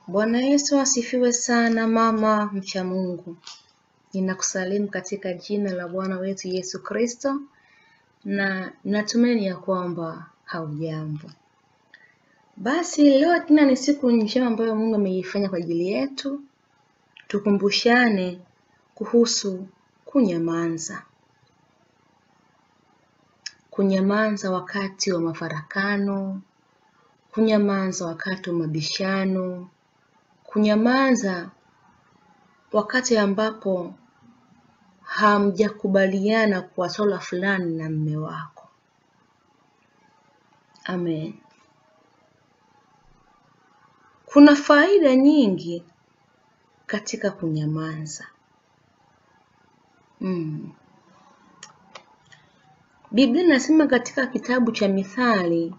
Bwana Yesu asifiwe sana mama mcha Mungu. Ninakusalimu katika jina la Bwana wetu Yesu Kristo na natumaini ya kwamba haujambo. Basi leo tena ni siku njema ambayo Mungu ameifanya kwa ajili yetu, tukumbushane kuhusu kunyamaza. Kunyamaza wakati wa mafarakano, kunyamaza wakati wa mabishano, kunyamaza wakati ambapo hamjakubaliana kwa swala fulani na mme wako. Amen. Kuna faida nyingi katika kunyamaza. Mm. Biblia inasema katika kitabu cha Mithali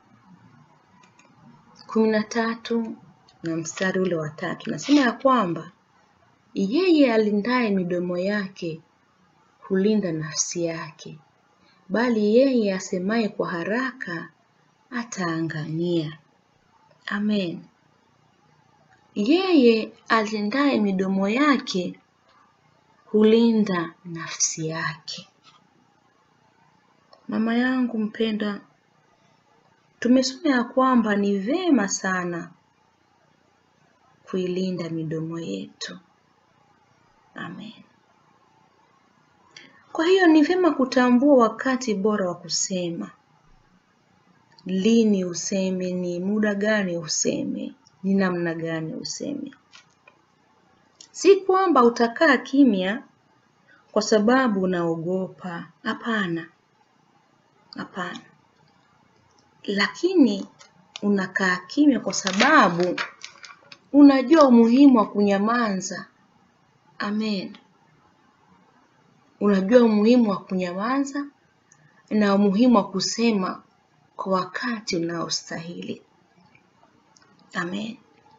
kumi na tatu na mstari ule wa tatu nasema ya kwamba yeye alindaye midomo yake hulinda nafsi yake, bali yeye asemaye kwa haraka ataangamia. Amen. Yeye alindaye midomo yake hulinda nafsi yake. Mama yangu mpenda, tumesoma ya kwamba ni vema sana kuilinda midomo yetu. Amen. Kwa hiyo ni vyema kutambua wakati bora wa kusema, lini useme, ni muda gani useme, ni namna gani useme. Si kwamba utakaa kimya kwa sababu unaogopa. Hapana, hapana, lakini unakaa kimya kwa sababu unajua umuhimu wa kunyamaza. Amen. Unajua umuhimu wa kunyamaza na umuhimu wa kusema kwa wakati unaostahili. Amen.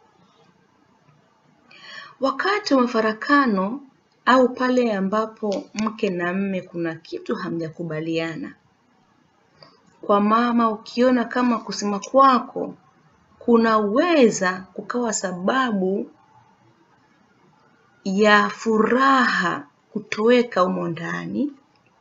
Wakati wa mafarakano au pale ambapo mke na mme kuna kitu hamjakubaliana, kwa mama, ukiona kama kusema kwako kunaweza kukawa sababu ya furaha kutoweka humo ndani,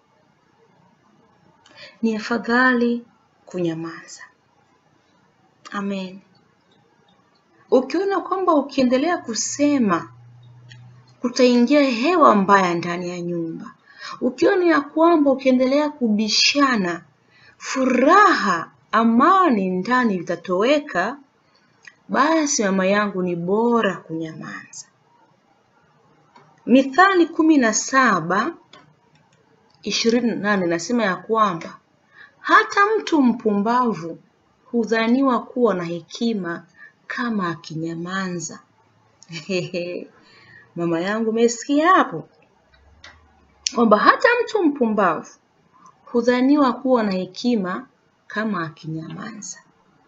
ni afadhali kunyamaza. Amen. Ukiona kwamba ukiendelea kusema kutaingia hewa mbaya ndani ya nyumba, ukiona ya kwamba ukiendelea kubishana, furaha, amani ndani vitatoweka, basi mama yangu, ni bora kunyamaza. Mithali kumi na saba ishirini na nane nasema ya kwamba hata mtu mpumbavu hudhaniwa kuwa na hekima kama akinyamaza. Mama yangu, umesikia hapo kwamba hata mtu mpumbavu hudhaniwa kuwa na hekima kama akinyamaza.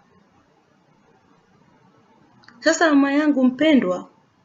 Sasa mama yangu mpendwa,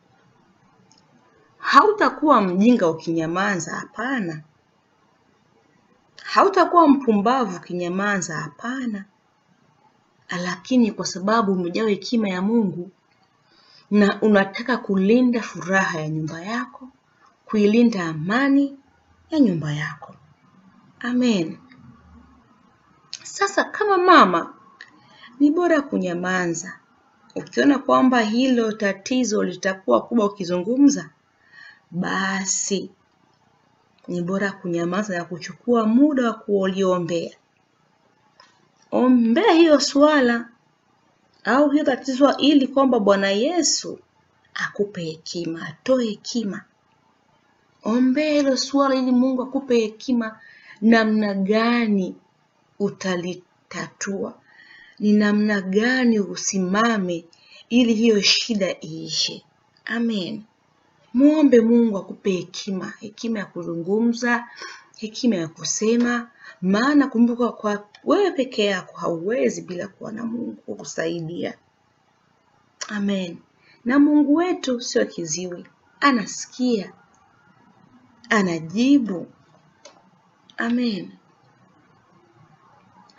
hautakuwa mjinga ukinyamaza, hapana. Hautakuwa mpumbavu ukinyamaza, hapana. Lakini kwa sababu umejawa hekima ya Mungu na unataka kulinda furaha ya nyumba yako, kuilinda amani ya nyumba yako. Amen. Sasa kama mama, ni bora kunyamaza. Ukiona kwamba hilo tatizo litakuwa kubwa ukizungumza, basi ni bora kunyamaza na kuchukua muda wa kuliombea. Ombea hiyo swala au hiyo tatizo, ili kwamba Bwana Yesu akupe hekima, atoe hekima. Ombea hilo swala ili Mungu akupe hekima namna gani utalitatua, ni namna gani usimame ili hiyo shida iishe. Amen. Muombe Mungu akupe hekima, hekima ya kuzungumza, hekima ya kusema, maana kumbuka, kwa wewe peke yako hauwezi bila kuwa na Mungu kukusaidia. Amen. Na Mungu wetu sio kiziwi, anasikia, anajibu. Amen.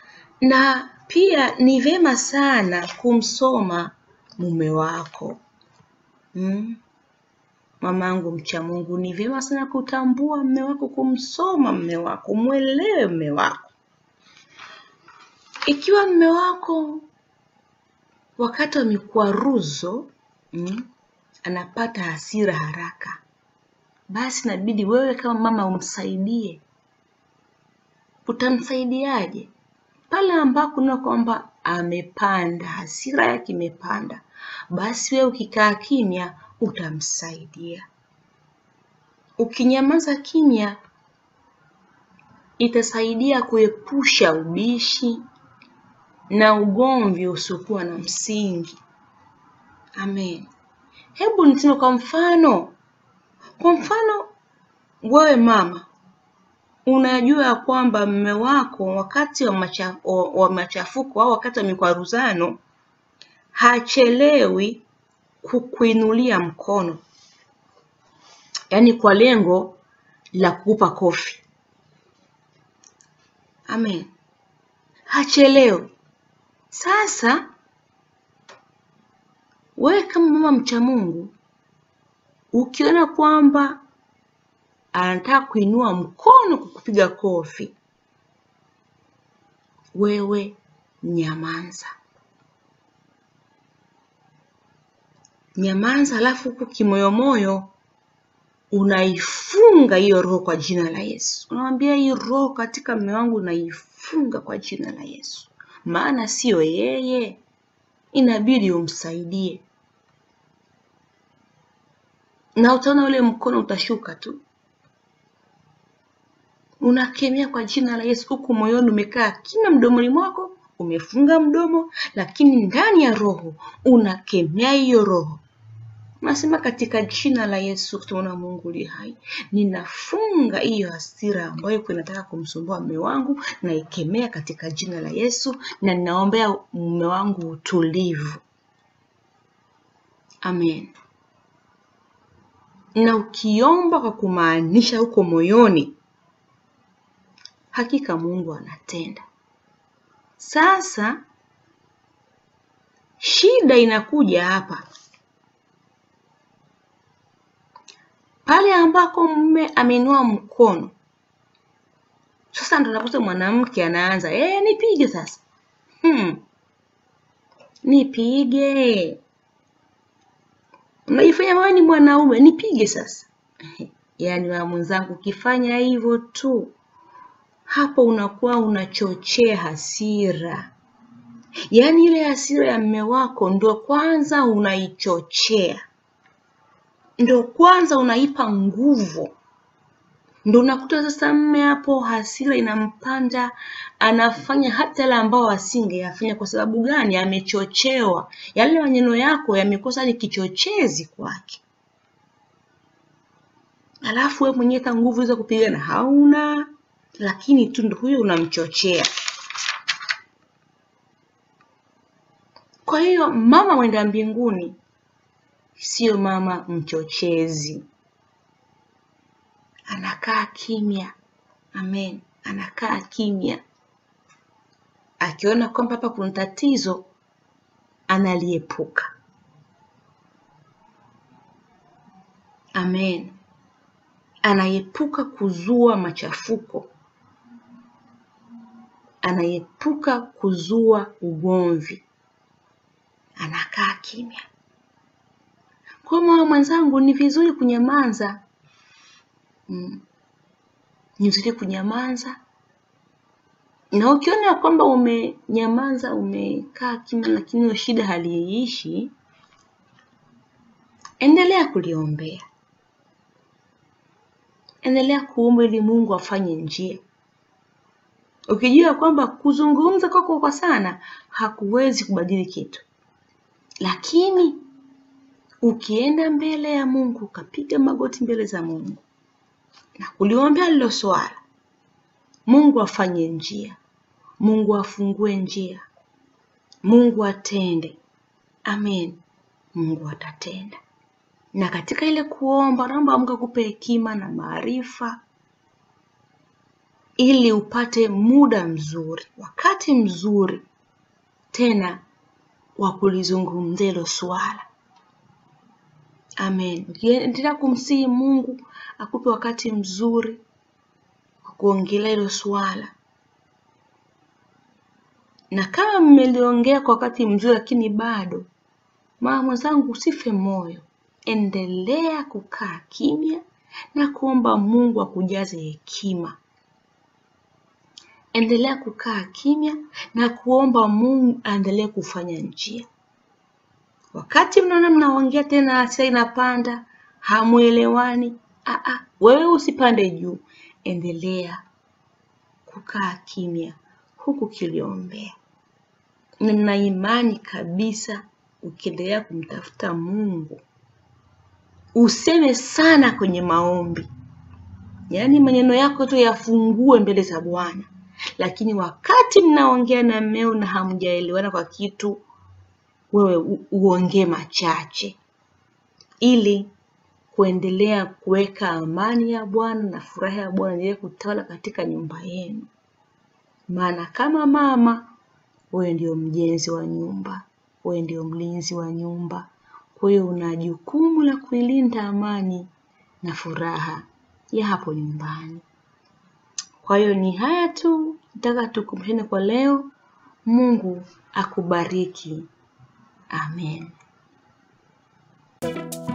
Na pia ni vema sana kumsoma mume wako. Mm. Mamangu mcha Mungu, ni vyema sana kutambua mme wako, kumsoma mme wako, mwelewe mme wako. Ikiwa mme wako wakati wa mikwaruzo mm, anapata hasira haraka, basi inabidi wewe kama mama umsaidie. Utamsaidiaje? Pale ambako unaona kwamba amepanda, hasira yake imepanda, basi wewe ukikaa kimya utamsaidia. Ukinyamaza kimya, itasaidia kuepusha ubishi na ugomvi usiokuwa na msingi. Amen. Hebu niseme kwa mfano, kwa mfano wewe mama unajua ya kwamba mme wako wakati wa, macha, wa, wa machafuko au wakati wa mikwaruzano hachelewi kukuinulia mkono, yaani kwa lengo la kukupa kofi. Amen. Hachelewi. Sasa wewe kama mama mcha Mungu, ukiona kwamba anataka kuinua mkono kukupiga kofi, wewe nyamaza, nyamaza, alafu huku kimoyomoyo unaifunga hiyo roho kwa jina la Yesu. Unamwambia hii roho katika mume wangu naifunga kwa jina la Yesu, maana siyo yeye, inabidi umsaidie, na utaona ule mkono utashuka tu. Unakemea kwa jina la Yesu, huku moyoni umekaa kimya, mdomoni mwako umefunga mdomo, lakini ndani ya roho unakemea hiyo roho Nasema katika jina la Yesu tunaona Mungu li hai, ninafunga hiyo hasira ambayo inataka kumsumbua mume wangu, naikemea katika jina la Yesu, na ninaombea mume wangu utulivu. Amen. Na ukiomba kwa kumaanisha huko moyoni, hakika Mungu anatenda. Sasa shida inakuja hapa pale ambako mume ameinua mkono, sasa ndo nakuta mwanamke anaanza eh, nipige sasa. Hmm. Nipige, unajifanya wewe ni mwanaume, nipige sasa. Yaani wa mwenzangu, ukifanya hivyo tu hapo unakuwa unachochea hasira. Yaani ile hasira ya mume wako ndo kwanza unaichochea ndo kwanza unaipa nguvu, ndo unakuta sasa mme hapo hasira inampanda, anafanya hata yale ambao asingeyafanya. Kwa sababu gani? Amechochewa. Yale maneno yako yamekosa ni kichochezi kwake, alafu wewe mwenyewe hata nguvu za kupigana hauna, lakini tu ndo huyo unamchochea. Kwa hiyo mama mwenda mbinguni sio mama mchochezi, anakaa kimya. Amen, anakaa kimya, akiona kwamba hapa kuna tatizo analiepuka. Amen, anaepuka kuzua machafuko, anaepuka kuzua ugomvi, anakaa kimya. Kwa mama mwenzangu, ni vizuri kunyamaza. Mm. Ni vizuri kunyamaza, na ukiona kwamba umenyamaza, umekaa kimya, lakini hiyo shida haliishi, endelea kuliombea, endelea kuomba ili Mungu afanye njia, ukijua kwamba kuzungumza kwako kwa sana hakuwezi kubadili kitu, lakini ukienda mbele ya Mungu ukapiga magoti mbele za Mungu na kuliombea lilo swala, Mungu afanye njia, Mungu afungue njia, Mungu atende. Amen, Mungu atatenda. Na katika ile kuomba, naomba Mungu akupe hekima na maarifa, ili upate muda mzuri, wakati mzuri tena wa kulizungumzia hilo swala Amen. Ukiendelea kumsihi Mungu akupe wakati mzuri wa kuongelea hilo swala, na kama mmeliongea kwa wakati mzuri lakini bado, mama mwenzangu, usife moyo, endelea kukaa kimya na kuomba Mungu akujaze hekima. Endelea kukaa kimya na kuomba Mungu aendelee kufanya njia. Wakati mnaona mnaongea tena hasira inapanda, hamuelewani, aa, wewe usipande juu, endelea kukaa kimya huku kiliombea. Nina imani kabisa ukiendelea kumtafuta Mungu, useme sana kwenye maombi, yaani maneno yako tu yafungue mbele za Bwana, lakini wakati mnaongea na mmeo na hamjaelewana kwa kitu, wewe u- uongee machache ili kuendelea kuweka amani ya Bwana na furaha ya Bwana iendelee kutawala katika nyumba yenu. Maana kama mama, wewe ndio mjenzi wa nyumba, wewe ndio mlinzi wa nyumba. Kwa hiyo una jukumu la kuilinda amani na furaha ya hapo nyumbani. Kwa hiyo ni haya tu, nataka tukumbushane kwa leo. Mungu akubariki. Amen.